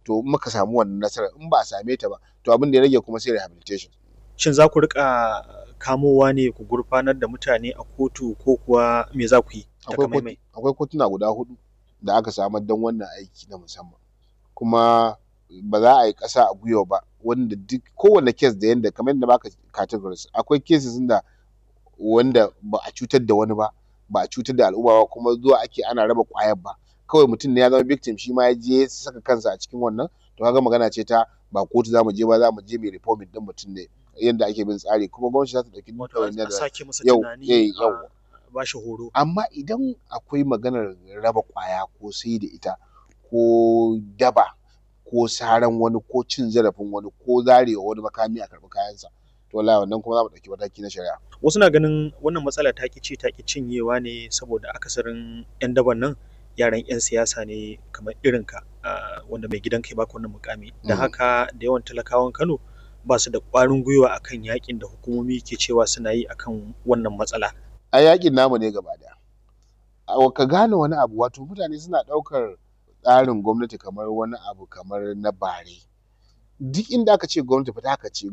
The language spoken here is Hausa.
to in muka samu wannan nasarar in ba a same ta ba to abin da ya rage kuma sai rehabilitation shin za ku rika kamowa ne ku gurfanar da mutane a kotu ko kuwa me za ku yi takamaimai akwai kotuna guda hudu da aka samar don wannan aiki na musamman kuma ba za a yi ƙasa a gwiwa ba wanda duk kowane kes da yanda kamar yadda baka categories akwai cases da wanda ba a cutar da wani ba ba a cutar da al'umma ba kuma zuwa ake ana raba ƙwayar ba kawai mutum ne ya zama victim shi ma ya je ya saka kansa a cikin wannan to kaga magana ce ta ba kotu za mu je ba za mu je mai reforming din mutum ne yadda ake bin tsari kuma gwamnati za ta ɗauki duk wato a sake masa yau tunani eh, yau a ba shi horo amma idan akwai maganar raba ƙwaya ko sai da ita ko daba ko saran wani ko cin zarafin wani ko zarewa wani makami a karɓi kayansa to wallahi wannan kuma za mu ɗauki mataki na shari'a wasu na ganin wannan matsala ta ki ci ta ki cinyewa ne saboda akasarin yan daban nan yaran yan siyasa ne kamar irin ka ah, wanda mai gidan kai baka wannan mukami da Mm. haka da yawan talakawan Kano ba su da ƙwarin gwiwa akan yakin da hukumomi ke cewa suna yi akan wannan matsala a yakin namu ne gaba daya A- ka gane wani abu wato mutane suna ɗaukar tsarin gwamnati kamar wani abu kamar na bare duk inda aka ce gwamnati fa ta haka ce